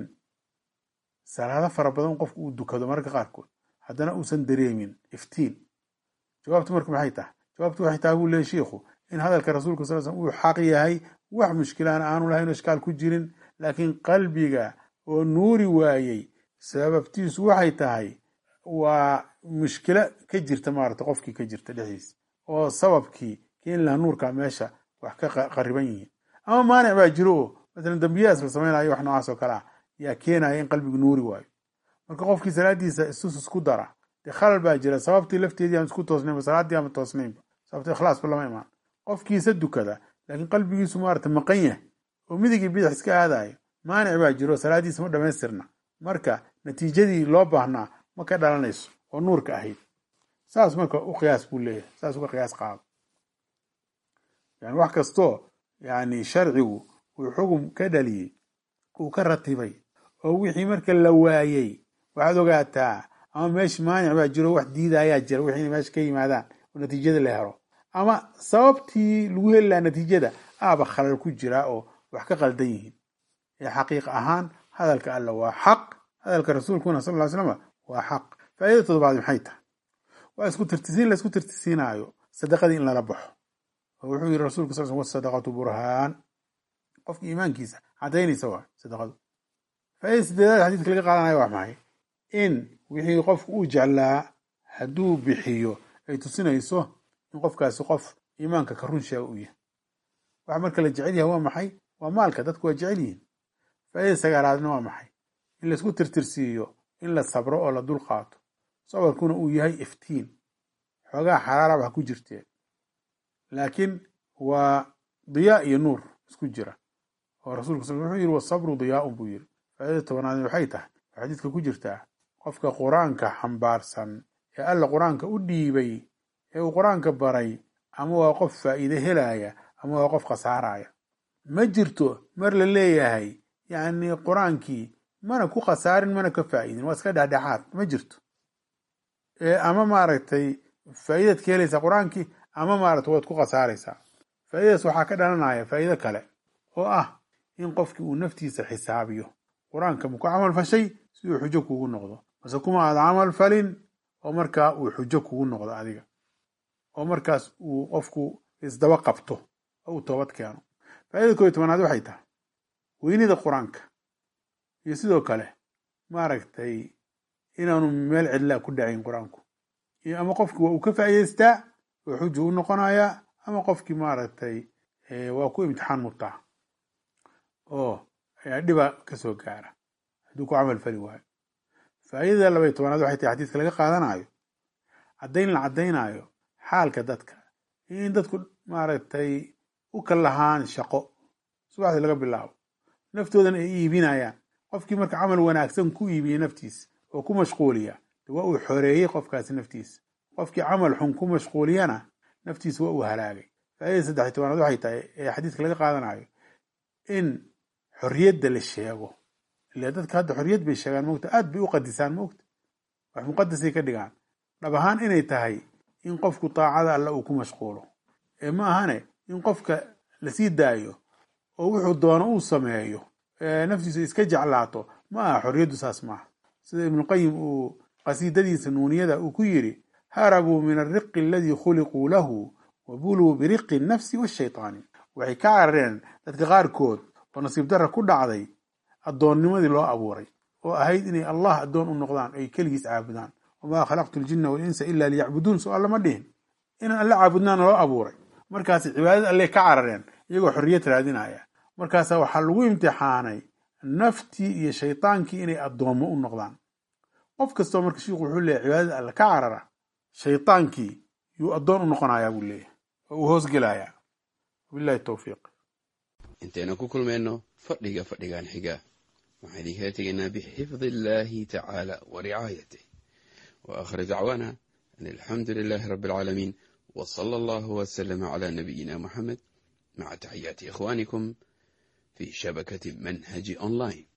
salaado fara badan qofku uu dukado mararka qaarkood haddana uusan dareemin iftiin jawaabtu marka maxay tahay jawaabtu waxay tahay buu leeyahy shiikhu in hadalka rasuulka sal slm uu xaq yahay wax mushkilaana aanu lahayn oo ishkaal ku jirin laakiin qalbiga oo nuuri waayey sababtiisu waxay tahay waa mushkilo ka jirta maarata qofkii ka jirta dhexdiisa oo sababkii keeni laha nuurka meesha wax ka qariban yihiin ama maanic baa jiro oo masalan dambiyahaas la samaynayo wax noocaas oo kale ah yaa keenaya in qalbigu nuuri waayo marka qofkii salaadiisa istusus ku dara dee khalal baa jira sababtii lafteedii aan isku toosnaynba salaaddii ama toosnaynba sababta ikhlaasba lama imaan qofkiisa dukada laakiin qalbigiisu maarata maqan yahay oo midigii bidix iska aadayo maanic baa jiro salaadiisa ma dhamaystirna marka natiijadii loo baahnaa ma ka dhalanayso oo nuurka ahayd saas marka u qiyaas buu leeyahay saas uga qiyaas qaado yani wax kastoo yani sharcigu uu xugum ka dhaliyey uu ka ratibay oo wixii marka la waayey waxaad ogaataa ama meesha maanic baa jiro wax diidayaa jira wixii inay meesha ka yimaadaan oo natiijada la helo ama sababtii lagu heli lahaa natiijada aaba khalal ku jiraa oo wax ka qaldan yihiin ee xaqiiq ahaan hadalka alla waa xaq hadalka rasuulkuna sal ly slama waa xaq faaidada todobaad maxay tahay waa isku tirtisiin la isku tirtisiinaayo sadaqadii in lala baxo oo wuxuu yiri rasulka sal wasadaqatu burhaan qofka iimaankiisa cadaynaysa waa sadaqadu faaidada sideedaad xadiidka laga qaadanayo waa maxay in wixii qofku uu jeclaa hadduu bixiyo ay tusinayso in qofkaasi qof iimaanka ka run sheega u yahay waxa marka la jecel yahay waa maxay waa maalka dadku waa jecel yihiin faaidada sagaalaadna waa maxay in laisku tirtirsiiyo in la sabro oo la dul qaato sabarkuna uu yahay iftiin xoogaa xaraara wax ku jirtee laakiin waa diyaa iyo nuur isku jira oo rasulka sal wuxuu yiri wasabru diyaaun buu yiri faaidada tobanaadna waxay tahay oo xadiidka ku jirtaa qofka qur-aanka xambaarsan ee alla qur-aanka u dhiibay ee uu qur-aanka baray ama waa qof faa'iide helaya ama waa qof khasaaraya ma jirto mar la leeyahay yacni qur-aankii mana ku khasaarin mana ka faa'iidin waa iska dhexdhexaad ma jirto ama maaragtay faa'iidaad ka helaysaa qur-aankii ama maaragtay waad ku khasaaraysaa faa'iidadaas waxaa ka dhalanaya faa'iido kale oo ah in qofkii uu naftiisa xisaabiyo qur-aanka ma ku camal fashay si uu xujo kugu noqdo mase kuma aad camal falin oo markaa uu xujo kugu noqdo adiga oo markaas uu qofku isdaba qabto oo uu toobad keeno faaidada koo iyo tobanaad waxay tahay weynida qur-aanka iyo sidoo kale maaragtay inaanu meel cidlaa ku dhacayn qur-aanku ama qofki waa uu ka faa'iidaystaa oo xuju u noqonayaa ama qofkii maaragtay waa ku imtixaan murtaa oo dhiba kasoo gaara hadduu ku camal fali waayo faa'iidada labaiy tobanaad waxay tahay xadiiska laga qaadanayo caddayn la caddaynayo xaalka dadka iyo in dadku maaragtay u kal lahaan shaqo subaxdii laga bilaabo naftoodan ay iibinayaan qofkii marka camal wanaagsan ku iibiya naftiisa oo ku mashquuliya waa uu xoreeyey qofkaasi naftiisa qofkii camal xun ku mashquuliyana naftiisa waa uu halaagay faaidada saddex tobanaad waxay tahay ee xadiiska laga qaadanayo in xorriyadda la sheego ila dadka hadda xorriyad bay sheegaan mogta aad bay u qadisaan mogta wax muqadasay ka dhigaan dhab ahaan inay tahay in qofku taacada alla uu ku mashquulo ee ma ahane in qofka lasii daayo oo wuxuu doono uu sameeyo naftiisu iska jeclaato ma aha xorriyaddu saas maaha sida ibnuqayim uu qasiidadiisa nuuniyada uu ku yidhi harabuu min alriqi aladii khuliquu lahu wa buluu biriqi nafsi washaytaani waxay ka carareen dadka qaarkood oo nasiib darra ku dhacday addoonnimadii loo abuuray oo ahayd inay allah addoon u noqdaan ay keligiis caabudaan wamaa khalaqtu ljinna walinsa ila liyacbuduun so alla ma dhihin inaan alle caabudnaana loo abuuray markaas cibaadada alle ka carareen iyagoo xorriyad raadinaya markaasa waxaa lagu imtixaanay naftii iyo shaydaankii inay addoommo u noqdaan qof kastoo marka shiiku wuxuu leeyahy cibaadada alle ka carara shaydaankii yuu addoon u noqonayaa buu leeyahy oo uu hoosgelayaa wabillahi towfiiq intaynu ku kulmayno fadhiga fadhigan xiga waxaan idinkala tegaynaa bixifdi illaahi tacaala wa ricaayatih wa aakhir dacwaana an alxamdu lilaahi rabbi alcaalamiin wa sala allahu wasalama calaa nabiyina moxamed maca taxiyaati ikhwaanikum fi shabakati manhaji online